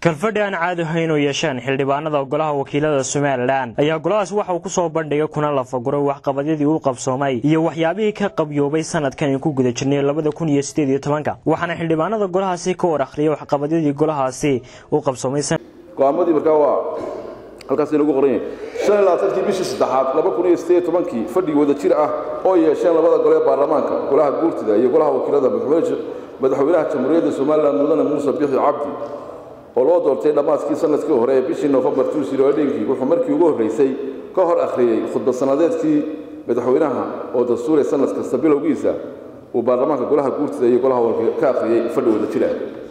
kalfadhi aan caadi ahayn oo yeesheen xildhibaanada golaha wakiilada somalilan ayaa golahaas waxa uu ku soo bandhigay kuna lafaguray waxqabadyadii uu qabsoomay iyo waxyaabihii ka qabyoobay sanadkan aan ku guda jirnay labada kun iyo sideed iyo tobanka waxaana xildhibaanada golahaasi ka war akhriyay waxqabadyadii golahaasi uu qabsoomay go-aamadii markaa waa halkaas inagu qoran yahay shan iyo labaatankii bishii saddexaad laba kun iyo sideed tobankii fadhigi wada jir ah oo yeesheen labada gole ee baarlamaanka golaha guurtida iyo golaha wakiilada madaxweynaha jamhuuriyadda somalilan mudane muuse bixi cabdi oo loo doortay dhammaadkii sanadkii hore ee bishii nofembar tuusiroodhinkii wuxuu markii ugu horraysay ka hor akhriyey khudbad sannadeedkii madaxweynaha oo dastuuray sanad kasta bilowgiisa uu baarlamaanka golaha guurtida iyo golaha ka akhriyey fadhi wada jira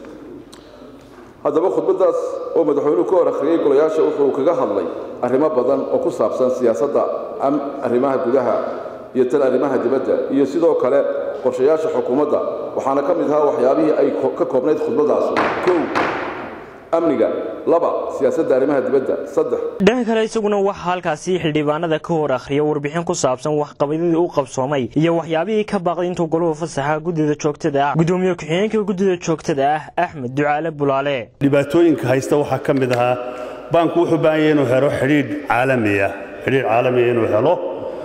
haddaba khudbaddaas oo madaxweynuhu ka hor akhriyey golayaasha wuxuu kaga hadlay arrimo badan oo ku saabsan siyaasadda arrimaha gudaha iyo tan arrimaha dibadda iyo sidoo kale qorshayaasha xukuumadda waxaana ka mid ahaa waxyaabihii ay ka koobnayd khudbaddaas kow amniga laba siyaasadda arrimaha dibadda saddex dhanka kale isaguna waxaa halkaasi xildhibaanada ka hor akhriya warbixin ku saabsan waxqabadyadii u qabsoomay iyo waxyaabihii ka baaqday intuu goluhu fasaxa guddida joogtada ah gudoomiye ku-xigeenka guddida joogtada ah axmed ducaale bulaale dhibaatooyinka haysta waxaa ka mid ahaa baanku wuxuu baahan yahay inuu helo xidhiidh caalamiya xidhiidh caalamiya inuu helo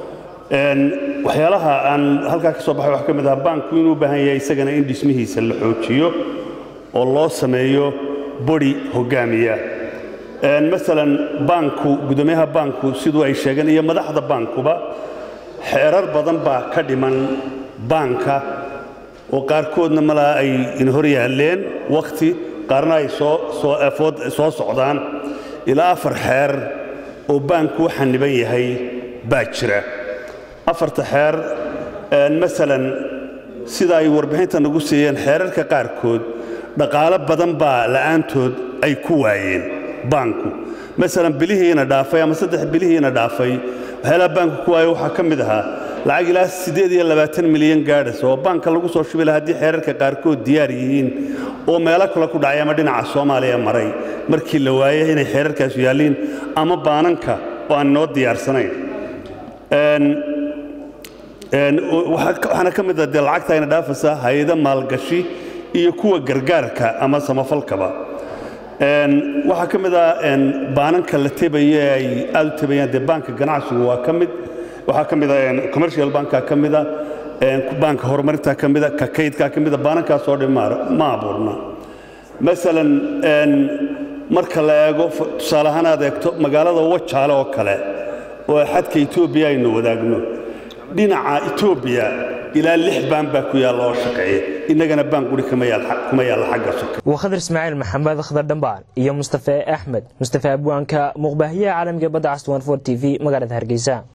waxyaalaha aan halkaa ka soo baxay waxaa ka mid ahaa baanku inuu u baahan yahay isagana in dhismihiisa la xoojiyo oo loo sameeyo bodi hogaamiya maalan baanku guddoomiyaha baanku siduu ay sheegeen iyo madaxda baankuba xeerar badan baa ka dhiman baanka oo qaarkoodna malaa ay inhor yaalleen wakhti qaarna ay soo socdaan ilaa afar xeer oo baanku u xaniban yahay baa jira afarta xeer maalan sida ay warbixinta nagu siiyeen xeerarka qaarkood dhaqaalo badan baa la'aantood ay ku waayeen baanku maalan bilihiina dhaafay ama saddex bilihiina dhaafay waxyaalaha baanku ku waaya waxaa ka mid ahaa lacag ilaa siddeed iyo labaatan milyan gaadhas oo baanka lagu soo shubi laha haddii xeerarka qaarkood diyaar yihiin oo meelo kale ku dhacay ama dhinaca soomaaliya maray markii la waayay inay xeerarkaasu yaalliin ama baananka oo aan noo diyaarsanayn waxaana ka mid ah dee lacagta ayna dhaafaysaa hay-ado maalgashi iyo kuwa gargaarka ama samafalkaba waxaa ka mid ah baananka la tebaye ay aad u tebayaan dee baanka ganacsigu waa ka mid waxaa ka mid ah commercial banka ka mid a baanka horumarinta ka mid a ka kaydka ka mid a baanankaasoo dhan ma abuurna masalan marka la eego tusaale ahaan aad eegto magaalada wajaale oo kale oo xadka etoobiya aynu wadaagno dhinaca etoobiya ilaa lix baan baa ku yaalla oo shaqeeya innagana baan guri kuma yaalla xagga soka waa khadar ismaaciil maxamed khadar dhambaan iyo mustafe axmed mustafe abwaanka muuqbaahiyaha caalamiga badda cas t v magaalada hargeysa